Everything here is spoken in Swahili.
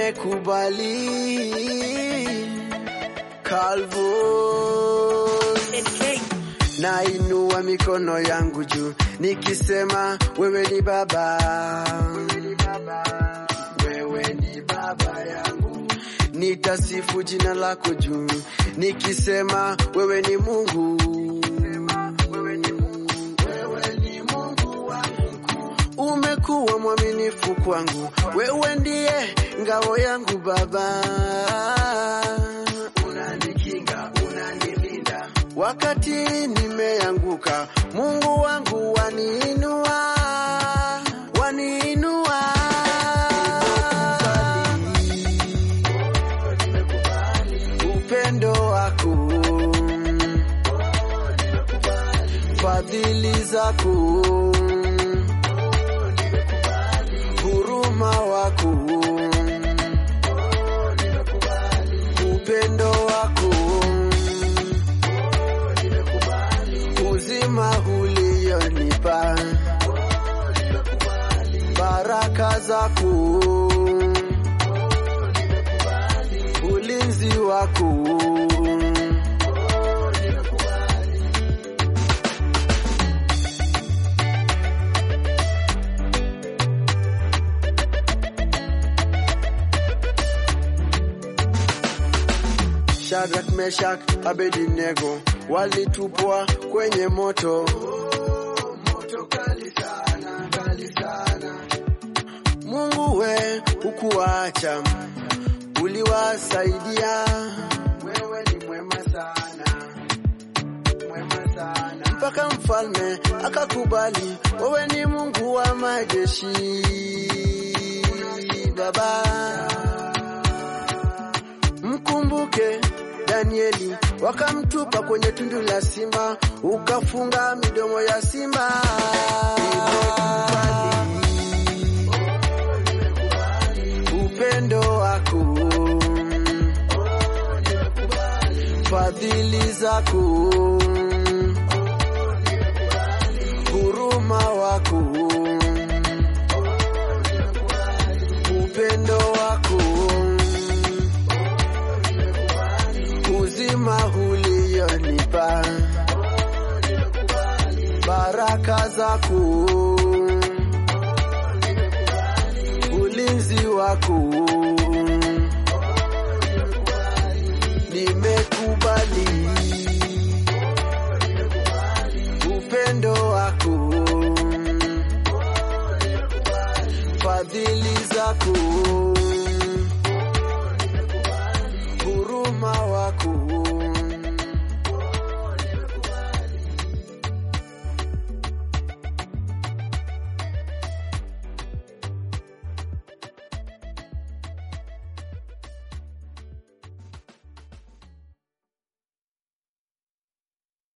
nimekubali Calvo nainua mikono yangu juu nikisema wewe ni baba, wewe ni baba yangu. Nitasifu jina lako juu nikisema wewe ni Mungu, wewe ni Mungu, wewe ni Mungu wangu. Umekuwa mwaminifu kwangu, wewe ndiye ngao yangu Baba, unanikinga, unanilinda wakati nimeanguka. Mungu wangu waniinua, waniinua. Upendo wako, fadhili zako, huruma wako, upendo wako, uzima ulionipa, baraka zako, ulinzi wako Shadrach, Meshach, Abednego walitupwa kwenye moto. Moto kali sana, kali sana. Mungu we hukuacha, uliwasaidia. Wewe ni mwema sana, mwema sana. Mpaka mfalme akakubali, wewe ni Mungu wa majeshi, Baba mkumbuke Danieli, wakamtupa kwenye tundu la simba, ukafunga midomo ya simba. Nimekubali upendo wako, fadhili zako, huruma wako, upendo wako uzima ulionipa, baraka zako, ulinzi wako, nimekubali upendo wako, fadhili zako, huruma